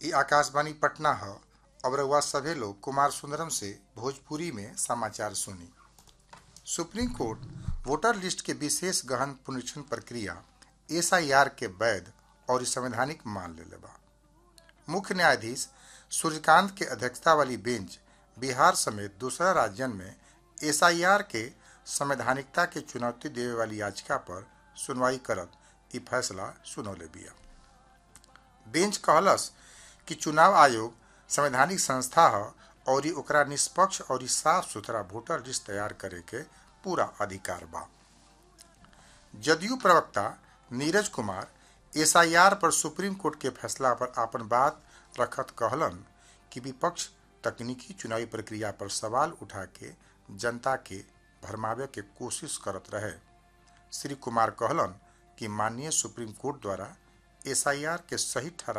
ई आकाशवाणी पटना ह अब रउआ सभे लोग कुमार सुंदरम से भोजपुरी में समाचार सुनी सुप्रीम कोर्ट वोटर लिस्ट के विशेष गहन पुनरीक्षण प्रक्रिया एसआईआर के वैध और संवैधानिक मान लेले बा मुख्य न्यायाधीश सूर्यकांत के अध्यक्षता वाली बेंच बिहार समेत दूसरा राज्यन में एसआईआर के संवैधानिकता के चुनौती देवे वाली याचिका पर सुनवाई करत ई फैसला सुनौले बिया बेंच कहलस कि चुनाव आयोग संवैधानिक संस्था ह और ओकरा निष्पक्ष और साफ सुथरा वोटर लिस्ट तैयार करे के पूरा अधिकार बा जदयू प्रवक्ता नीरज कुमार एसआईआर पर सुप्रीम कोर्ट के फैसला पर आपन बात रखत कहलन कि विपक्ष तकनीकी चुनावी प्रक्रिया पर सवाल उठा के जनता के भरमावे के कोशिश करत रहे श्री कुमार कहलन कि माननीय सुप्रीम कोर्ट द्वारा एसआईआर के सही ठहरा